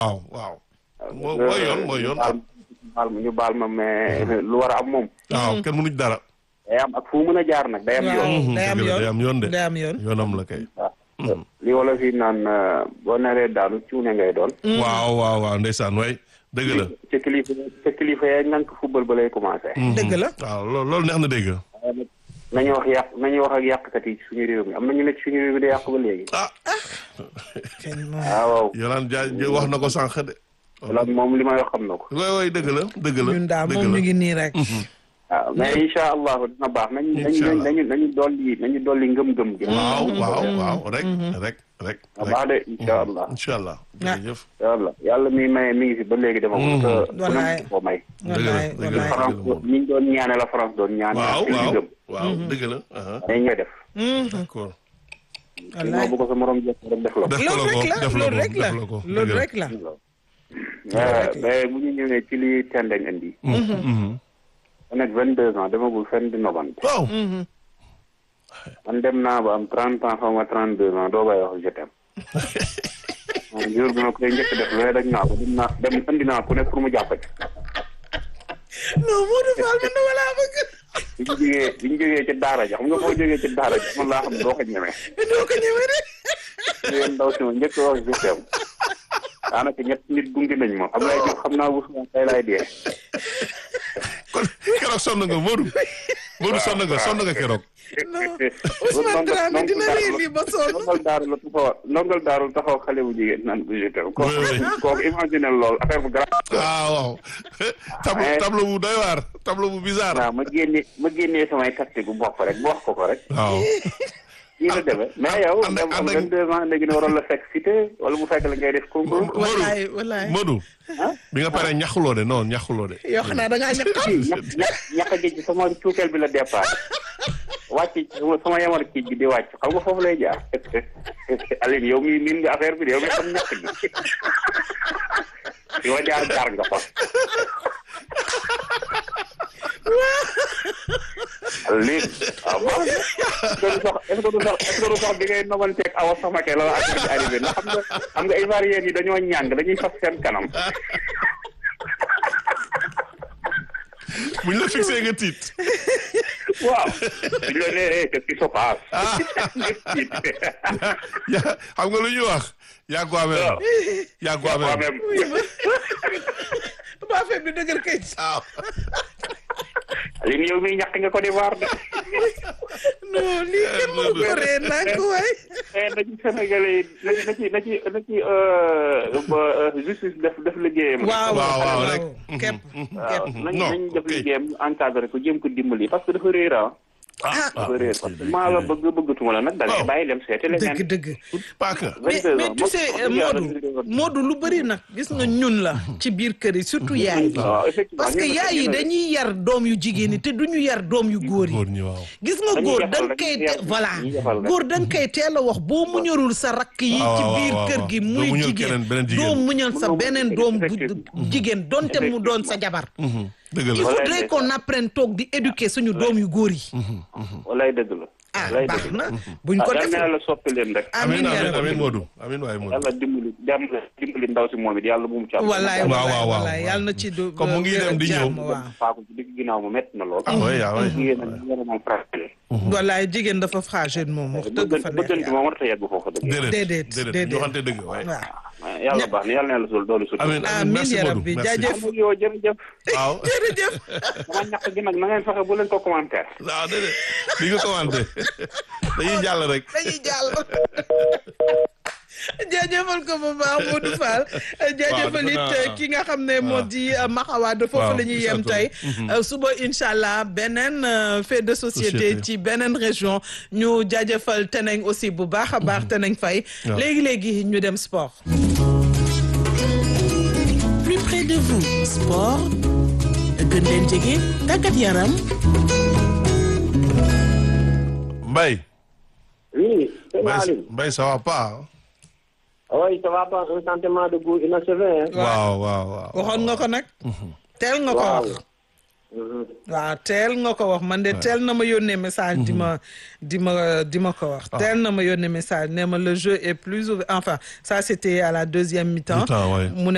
waaw waaw. moo mooy yoon mooy yoon. baal baal ma ñu baal ma mais lu war a am moom. waaw kenn mënuñ dara. day am ak fu mu mën a jaar nag day am yoon. waaw day am dëgg la, day am yoon yoon de. day am yoon. yoonam la kay. waaw li wala fi naan boo naree daanu cuune ngay doon. waaw waaw waaw ndeysaan waay dëgg la. ca kilifa ca kilifa ya ngank football ba lay commencé. dëgg la. waaw loolu loolu neex na dégg. nañu wax yàq nañu wax ak yàqkat yi ci suñu réew mi am na ñu nekk ci suñu réew mi di yàq ba léegi. ah kenn moom. waaw Yolaan Jaa wax na ko sànq de. loolu moom li may wax xam na ko. waay waay dëgg la dëgg la. ñun daal dëgg moom la. ñu ngi nii rek. waaw mais incha allahu dina baax nañu Incha nañu allah. nañu nañu dolli nañu dolli ngëm-ngëm gi. waaw waaw waaw rek rek rek. na baax de incha allah. incha allah jërëjëf. incha allah yàlla mi maye mi ngi fi ba léegi dama ko. te ku Wallaay. nekk ko may. wallaay dëgg la. wallaay. France ñi ñu doon ñaane la France doon ñaane. waaw ci li waaw gëm. waaw dëgg la. aha, dañ ñooy def. d'accord. wallaay. bu ko sa morom jot rek def la ko. def ko loolu la rek ko la def la loolu rek ko la def la ko loolu dëgg la. rek la. mais bu ñu ñëwee ci li tendañ indi. Mhm. ma nekk vingt deux ans demagul fenn di nobante. waaw. man dem naa ba am trente ans xaw ma trente deux ans doo bay wax je t'aime. man jour bi ma koy njëkk def loolu dañ naa ko dem naa dem andi naa ku ne pour mu jàpp ci. non Modou Fall man dama laa bëgg. bi ñu jógee bi ñu jógee ci daara ja xam nga boo jógee ci daara ja man laa xam doo ko ñemee. doo ko ñëwee de. yéen ndaw si ma njëkk a wax je t'aime. daanaka ñett nit gunge nañ ma Ablaye Diouf xam naa bu subaa tey laay dee. kon keroog sonn nga Modou. Modou sonn nga sonn nga keroog. non Ousmane Dramé dina lii lii ba sonn. ndongal daaru la taxaw ndongal daaru la taxaw xale bu jigéen naan ko je t'aime. Oui, oui. kooku kooku imagine lool affaire bu grave. waaw waaw. tableau tableau bu doy waar tableau bu bizarre. waaw ma génne ma génnee samay tactique bu bopp rek bu wax ko ko rek. waaw. nii la demee mais yow. ànd ak- dem am ànd ak- 22 ans léegi ne waroon la fekk cité wala mu fekk la ngay def concours. wallaay wallaay. Modou. bi nga paree ñaxuloo de non ñaxuloo de. yoo xam naa da ngaa ñàkk a. ñax ñax ñax gi ci sama cuukeel bi la départ wàcc ci sama sama yamar kii bi di wàcc xam nga foofu lay jaar Aline yow mi miin nga affaire bi de yow mi xam ñax gi fi ma jaar jaar nga fa Aline waaw baax na est-ce que du sax est-ce que du sax bi ngay nomanteeg awa samake la la affaire bi arrivé ndax xam nga xam nga Ivoiriens yi dañoo ñàng dañuy fas seen kanam buñ la fixé nga tiit. waaw di la nee qu'est-ce qui se passe yaa xam nga lu ñuy wax. yaa ko amee waaw. yaa ko waaw amee. même ba affaire bi dëgër kay. waaw. Aline yow miy ñàkk nga ko di waar de non lii kenn mënu ko ree naa ko waay. mais na ci Sénégalais yi na ci na ci na ci na ci euh, ba, euh, justice def def liggéeyam. waaw waaw, waaw, rek. képp waaw képp. nañ Non, nañ def ok. liggéeyam ñu encadré ko jéem ko dimbali parce que dafa réer ah. ah dafa réer parce que maa la bëgg bëggatuma la nag da ngay waaw. bàyyi dem seeti leneen. dëgg dëgg. paaka. mais 22 mais ans, tu sais wax dëgg yàlla Modou Modou lu bëri nag gis nga ñun la ci biir kër yi surtout yaay yi waaw effectivement parce que ñun la- yaay yi ñun la- dañuy yar doom yu jigéen yi te duñu yar doom yu góor yi góor ñi waaw. gis nga Dañuy góor yafal, da nga dañuy koy yafal, voilà dañuy yafal rek. góor da nga koy teel a wax boo muñalul sa rakk yi waaw, ci waaw, biir waaw, kër waaw. gi Doo muy muñal jigéen keneen, beneen jigéen. doo muñal sa Mënoo beneen muñal, doom bu effectivement. jigéen donte mu doon sa jabar Mhm. dëgg il la. Voilà, faudrait qu'on apprenne toog di éduquer suñu doom yu góor yi walaay dëgg la. ah walaay baax dëgg la. na buñ ah ko yal na defee yàlla soppi leen rek. amiin amiin yaa amiin rabbi. amiin Modou amiin waay Modou. yàlla dimbali jàmm dimbali ndaw si moom it yàlla bu mu ci am. wallaay waaw, wallaay waaw, waaw. wallaay yàlla na ci do Comme mu ngi dem di ñëw. jàmm, waaw faako ci digg ginnaaw mu métti na lool. ah oui ah oui. jigéen nag jigéen nag moom fragile. wallaay jigéen dafa fragile moom wax dëgg fa neex bëggante yàlla. moom warut a yegg foofu dëgg yàlla. déedéet déedéet, déedéet ñu déedéet. waxante dëgg waay. waaw yàlla baax na yàlla na yàlla sul doolu sul. amiin amiin merci ya Modou rabbi merci. jaajëf am yow jërëjëf. waaw. jërëjëf sama ñàkk gi nag na ngeen fexe bu leen ko commentaire. waaw déedéet di nga commenté dañuy jàll rek. dañuy jàll jaajëfal ko bu baax Modou Fall jaajëfal defe naa- it ki nga xam ne moo di Maxawaad foofu Waaw, la ñuy yem Issa tey suba incha allah beneen euh, fait de société Société. ci beneen région ñu jaajëfal Teneng aussi bu baax a baax Teneng Faye Waaw. léegi-léegi ñu dem sport plus près de vous sport gën leen jege tàggat yaram Mbaye. oui. c'est Mbaye Aline. Mbaye ça va pas. oui ça va pas un sentiment de goût inachevé. hein. waaw waaw waaw. waxoon nga ko nag teel nga ko waaw. wax waaw teel nga ko wax man de teel na ma yónnee message di ma di ma di ma ko wax teel na ma yónnee message nee ma le jeu est plus ouvert enfin ça c'était à la deuxième mi-temps Mi-temps, ouais. mu ne